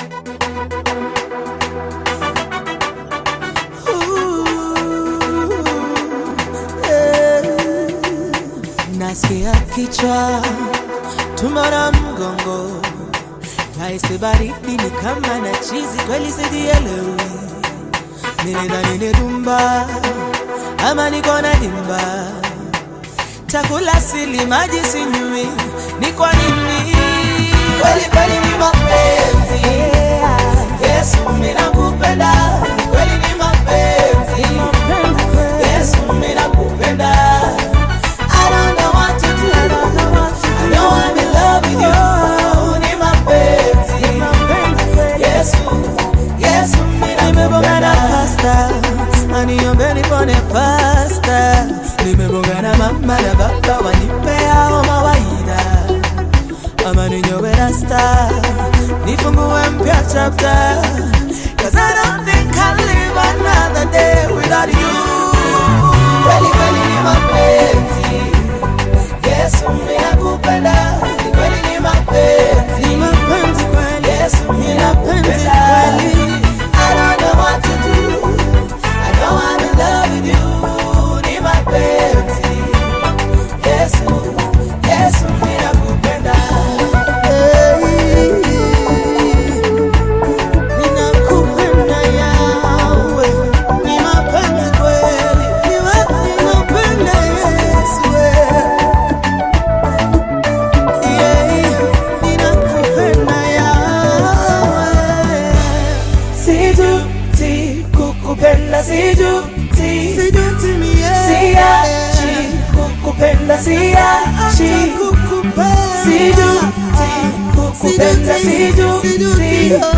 Nasikia kichwa, tumbo na mgongo, nahisi baridi ni kama na chizi, kweli sijielewi. Nilidhani ni dumba ama niko na dimba, chakula sili, maji sinywi, ni kwa nini? Kweli kweli ni mapenzi, Yesu mimi nakupenda, kweli ni mapenzi, Yesu mimi nakupenda. I don't know what to do. I know I'm in love with you. Ni mapenzi. Yesu, Yesu mimi nimeboga na pasta. Aniombeni pone pasta. Nimeboga na mama na baba wanipea mawaida. Ama ninyowe rasta. Nifungue mpya chapter. Cause I don't think I'll live another day without you. Kweli kweli ni mapenzi. Yesu mimi nakupenda, ni kweli ni mapenzi. Ni mapenzi kweli. Yesu mimi nakupenda. I don't know what to do. I know I'm in love with you. Ni mapenzi. Yesu, Yesu mimi nakupenda. Ninakupenda yawe. Ni mapenzi kweli. Ni wa- ninapenda Yesu wewe. Sijuti kukupenda, sijuti, siachi kukupenda, siachi, sijuti kukupenda, sijuti,